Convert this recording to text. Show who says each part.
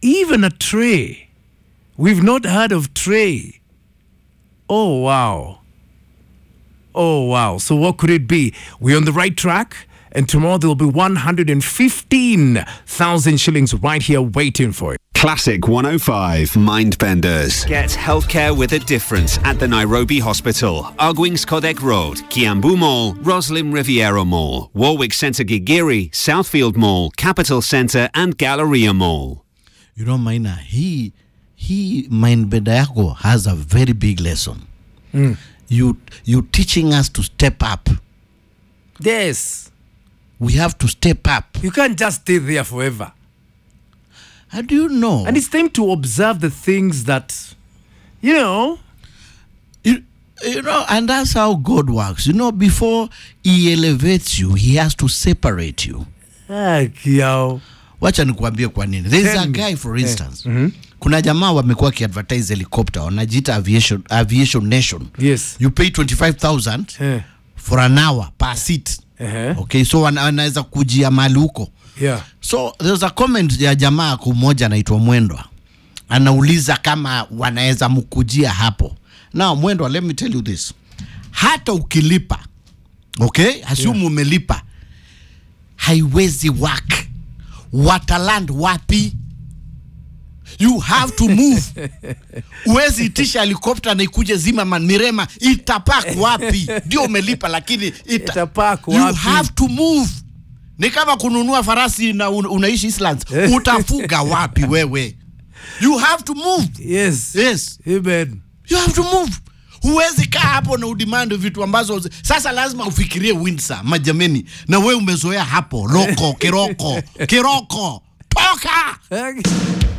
Speaker 1: even a tray. We've not heard of tray. Oh, wow. Oh, wow. So, what could it be? We're on the right track, and tomorrow there will be 115,000 shillings right here waiting for it.
Speaker 2: Classic 105 Mindbenders. Get healthcare with a difference at the Nairobi Hospital, Arguings Kodek Road, Kiambu Mall, Roslyn Riviera Mall, Warwick Centre Gigiri, Southfield Mall, Capital Centre, and Galleria Mall.
Speaker 3: you know maina hii hii mindbenda yako has a very big lesson mm. you, you teaching us to step up
Speaker 1: Yes.
Speaker 3: we have to step up
Speaker 1: You can't just stay there forever.
Speaker 3: how do you know
Speaker 1: And it's time to observe the things that, you know,
Speaker 3: you, you know and that's how god works you know before he elevates you he has to separate you
Speaker 1: ah, kiao.
Speaker 3: wacha nikuambie kwa nini there is
Speaker 1: Tell
Speaker 3: a
Speaker 1: me.
Speaker 3: guy for instance kuna jamaa wamekuwa kiadvertise helicopter wanajiita aviation, aviation nation
Speaker 1: Yes.
Speaker 3: you pay 25000
Speaker 1: Eh.
Speaker 3: for an hour per seat
Speaker 1: Uh-huh.
Speaker 3: okay so wana- wanaweza kujia mali huko
Speaker 1: Yeah.
Speaker 3: so there's a comment ya jamaa kumoja anaitwa mwendwa anauliza kama wanaweza mkujia hapo now mwendwa let me tell you this hata ukilipa okay assume yeah. umelipa haiwezi work wataland wapi you have to move uwezi itisha helikopta na ikuje zima man mirema itapak wapi ndio umelipa lakini ita,
Speaker 1: Itapark
Speaker 3: you
Speaker 1: wapi?
Speaker 3: have to move ni kama kununua farasi na un, unaishi Islands utafuga wapi wewe you have to move
Speaker 1: Yes.
Speaker 3: yes
Speaker 1: Amen.
Speaker 3: you have to move huwezi kaa hapo na udemand vitu ambazo zi- sasa lazima ufikirie Windsor majameni na we umezoea hapo loko kiroko kiroko toka